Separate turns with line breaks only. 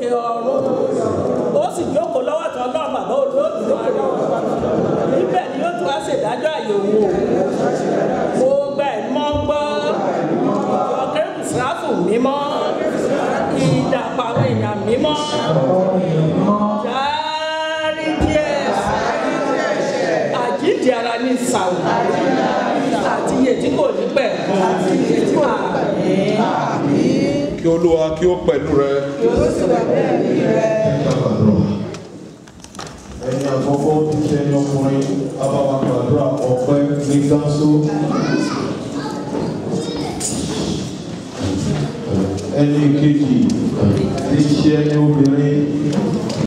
ọ̀run ó sì jókòó lọ́wọ́ tó ọlọ́run bàbá olóòtú lókè níbẹ̀ ni yóò tún wá ṣèdájọ́ àyẹ̀wò mo gba ẹ̀mọ́ gbọ́ ọ̀kẹ́rù sáfù mímọ́ ìdàpọ̀ àwọn èèyàn mímọ́ járí díẹ̀ àjíǹde ara ní ìsàwọ̀ àti iye tí kò ní pẹ̀ àmín.
kí olúwa kí ó pẹ̀lú rẹ
ẹni àkọ́kọ́ ti ṣe ẹni ọkùnrin abáwa gbàdúrà ọpẹ́ ní gánsó ẹni kejì ti ṣe ẹni obìnrin